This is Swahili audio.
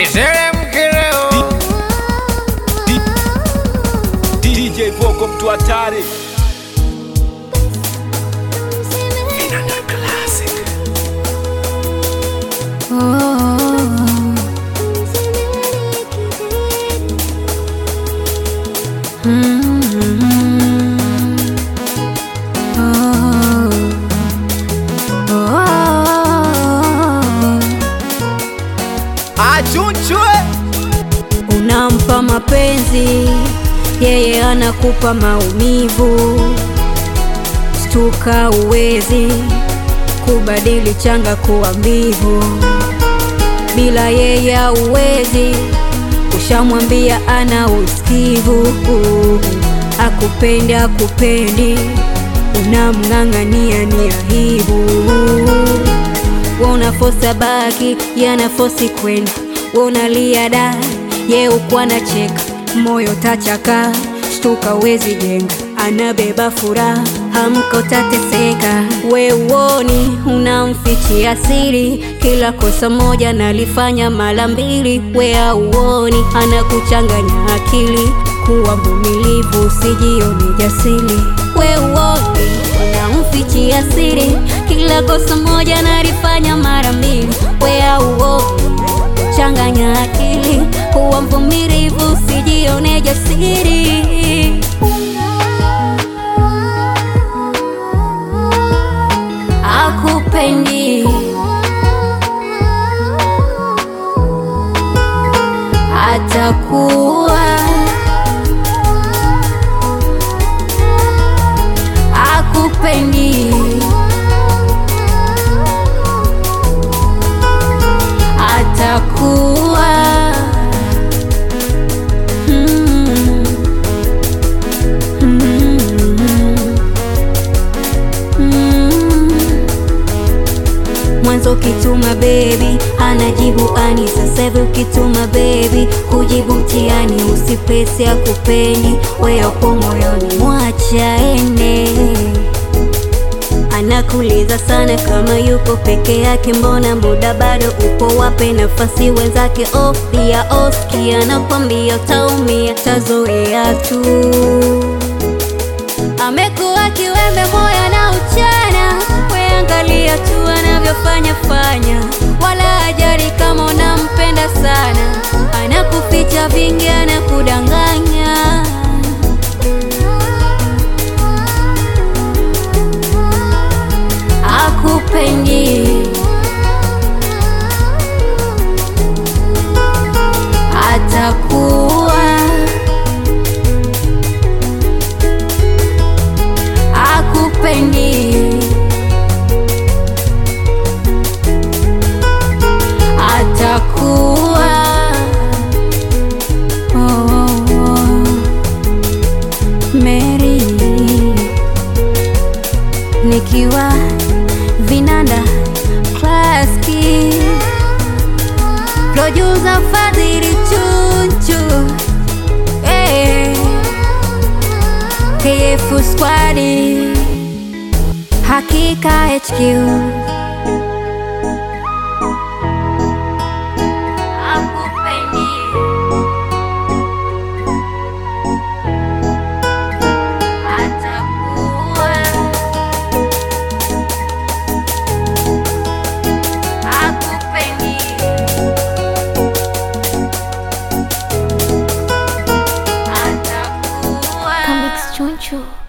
Niteremke leo. DJ Voco mtu hatari achunchwe Unampa mapenzi, yeye anakupa maumivu. Stuka, uwezi kubadili changa kuwa mbivu. Bila yeye uwezi, ushamwambia ana usikivu. Akupendi, akupendi, unamng'ang'ania ni aibu Wanafosa baki yanafosi kwenda, wanalia da ye ukwa na cheka, moyo tachaka, shtuka wezi jenga, anabeba furaha, hamko tateseka. We uoni unamfichia siri, kila kosa moja nalifanya mara mbili. We auoni anakuchanganya akili, kuwa mvumilivu, usijione jasiri. We uoni unamfichia siri, kila kosa moja nalifanya mara mbili. We auoni changanya akili, kuwa mvumilivu, usijione jasiri. Akupendi, atakuwa akupendi, atakuwa mm, mm, mm. Mwanzo ukituma baby anajibu ani, sasa hivi ukituma baby kujibu mtihani. Usipesi akupendi, we upo moyoni, mwacha ende. Anakuuliza sana kama yuko peke yake, mbona muda bado upo, wape nafasi wenzake. Ofia oski anakwambia utaumia, tazoea tu amekuwa kiwembe moyo na uchana, weangalia tu anavyofanya fanya, wala ajali kama unampenda sana, anakuficha vingi, anakudanganya. Akupendi, atakuwa akupendi, atakuwa oh, oh, oh. Mary nikiwa vinanda klaski producer Fadhili Chunchu eh. KF Squad Hakika HQ Akupendi Atakuwa Akupendi Atakuwa Comics Choncho.